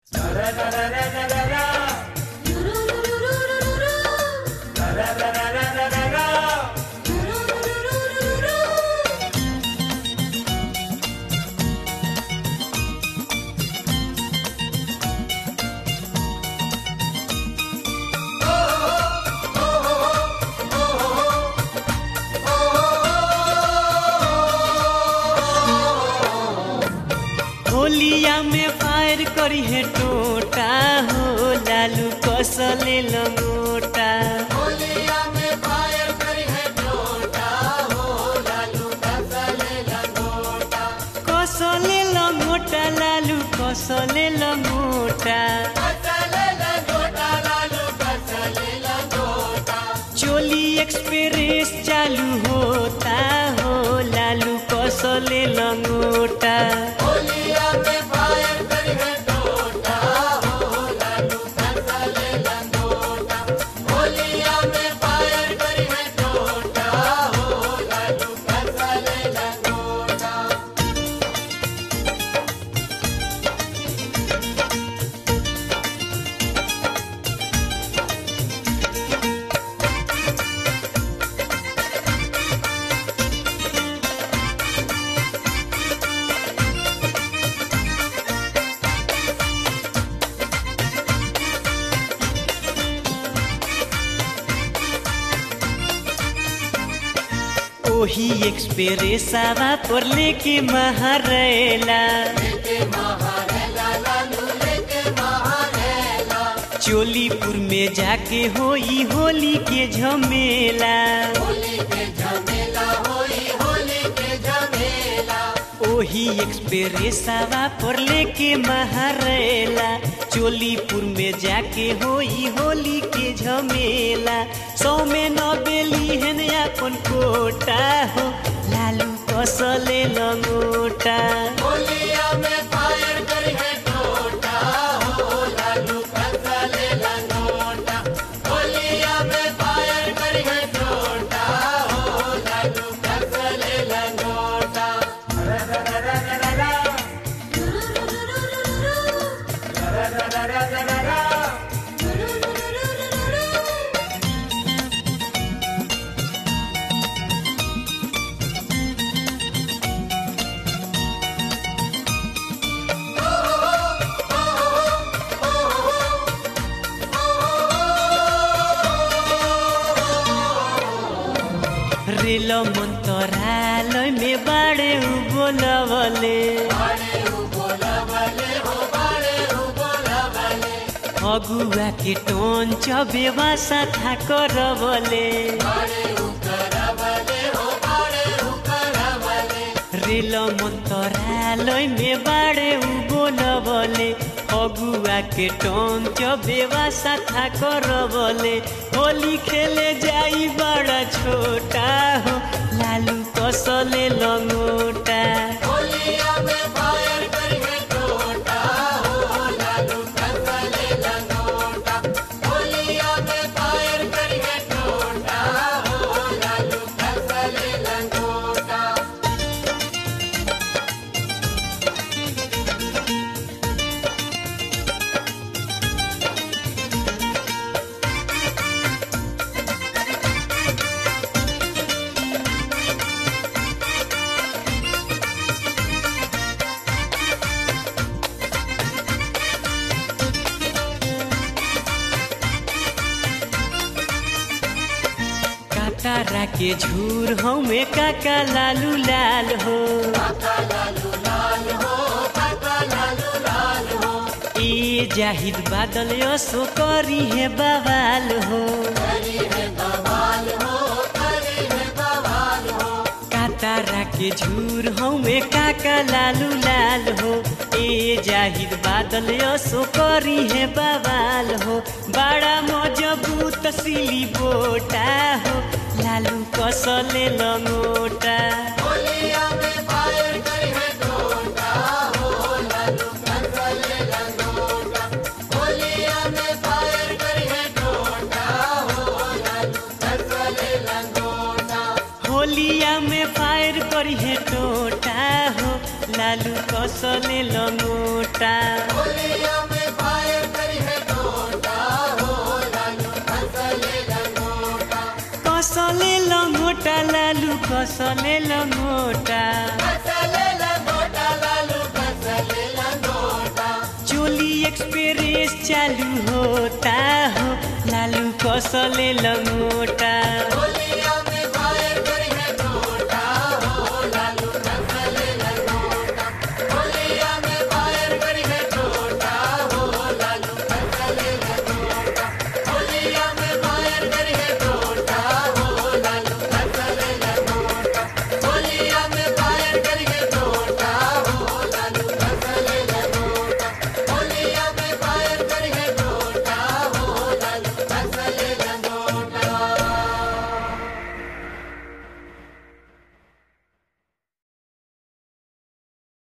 होलिया में फायर करी है टोटा हो लालू कसले लंगोटा होलिया में फायर करी है टोटा हो लालू कसले लंगोटा कसले लंगोटा लालू कसले लंगोटा कसले लंगोटा लालू कसले लंगोटा चोली एक्सप्रेस चालू होता हो लालू कसले लंगोटा होलिया में फायर करी है टोटा हो लालू कसले लंगोटा होलिया में फायर करी है टोटा हो लालू कसले लंगोटा ओही एक्सप्रेसावा पर लेके महारेला लेके महारेला लालू लेके महारेला चोलीपुर में जाके होई होली के झमेला होली के झमेला होई होली के झमेला ओही एक्सप्रेसावा पर लेके महारेला चोलीपुर में जाके होई होली के झमेला सौ में न बेली हेन अपन कोटा हो लालू कसले लंगोटा होलिया में फायर करी है टोटा हो लालू कसले लंगोटा होलिया में फायर करी है टोटा हो लालू कसले लंगोटा रेल मंत्रालय में बाड़े उ बोलवले बड़े हो बोलवले हो बड़े हो बोलवले अगुआ के टोन चबेवा साथा करवले बड़े हो करवले हो बड़े हो करवले रेल मंत्रालय में बाड़े उ बोलवले अगुआ के टोन चबेवा साथा करवले होली खेले जाई बड़ा छोटा हो लालू कसले लंगोटा होलिया में फायर करी है टोटा हो लालू कसले लंगोटा होलिया में फायर करी है टोटा हो लालू कसले लंगोटा काटारा के झूर हमें काका लालू लाल हो काका लालू लाल हो काका लालू लाल हो ए जाहिद बादल यसो करी है बवाल हो करी है बवाल हो करी है बवाल हो काटारा के झूर हमें काका लालू लाल हो ए जाहिद बादल यसो करी है बवाल हो बड़ा मजबूत सिली बोटा हो लालू कसले लंगोटा होलिया में फायर करी है टोटा हो लालू कसले लंगोटा होलिया में फायर करी है टोटा हो लालू कसले लंगोटा होलिया में फायर करी है टोटा हो लालू कसले लंगोटा होलिया में कसले लंगोटा कसले लंगोटा लालू कसले लंगोटा चोली एक्सप्रेस चालू होता हो लालू कसले लंगोटा बोले